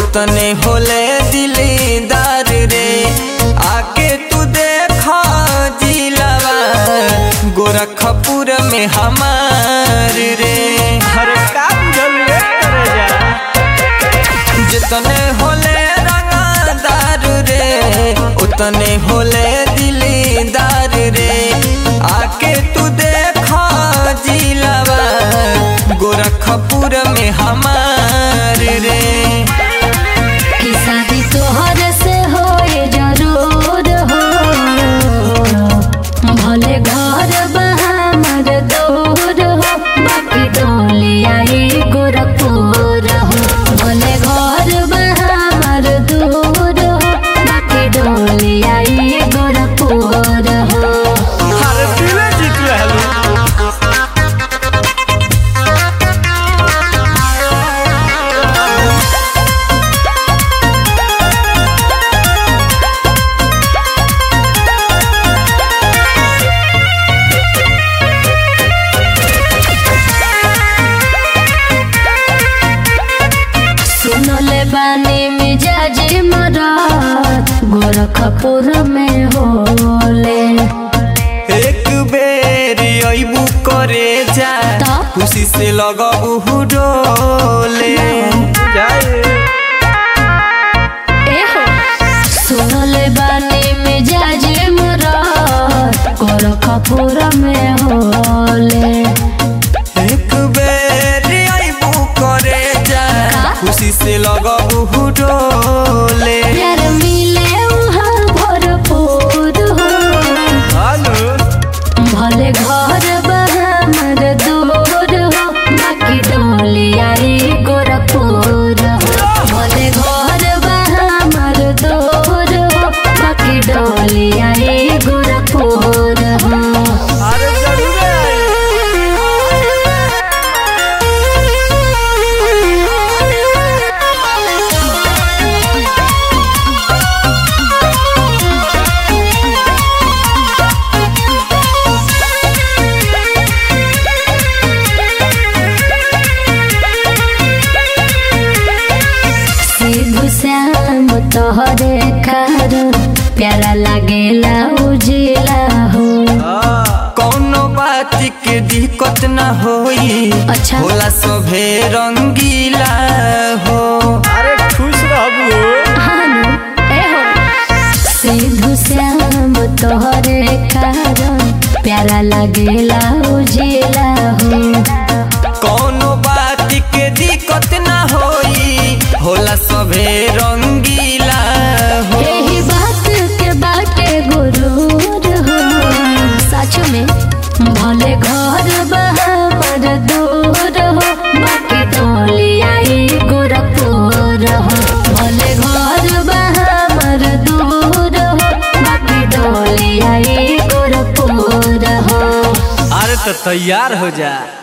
उतने होले दिलदार रे आके तू देखा जिलावा गोरखपुर में हमार रे अरे का बुझल रे करे जा जितने होले रंगदार रे उतने होले दिलदार रे आके तू देखा जिलावा गोरखपुर में हमार रे कि शादी तोहर से होए जरूर हो भले घर बहामर दूर हो बाकी डोलिया गोरखपुर हो भले घर बहामर दूर हो बाकी डोलिया गोरखपुर हो अरे दिले जीत रहलू सुनले बानी मिजाज मरात गोरखपुर में होले एक बेर अबू करे जा ता? खुशी से लगबू डोले जाए एहो सुनले बानी मिजाज मरात गोरखपुर में होले एक बेर अबू करे जा का? खुशी से लगबू डोले प्यार मिले वहाँ भरपूर हो हालो भले घर बहामर दूर हो बाकी डोलिया गोरखपुर हो भले घर बहामर दूर हो बाकी डोलिया गोरखपुर हो अरे जरूर सिद्धू श्याम तोहरे कारण प्यारा लागेला उजिला हो कौनो बात के दिक्कत न होई अच्छा। होला सभे रंगीला हो अरे खुश रहबू हानु एहो सिद्धू श्याम तोहरे कारण प्यारा लागेला उजिला हो कौनो बात के दिक्कत न होई होला सभे रंगीला हो यही बात के बाटे गुरूर हो सच में भले घर बहामर दूर हो बाकी टोलिया गोरखपुर हो भले घर बहामर दूर हो बाकी टोलिया गोरखपुर हो अरे तो तैयार हो जा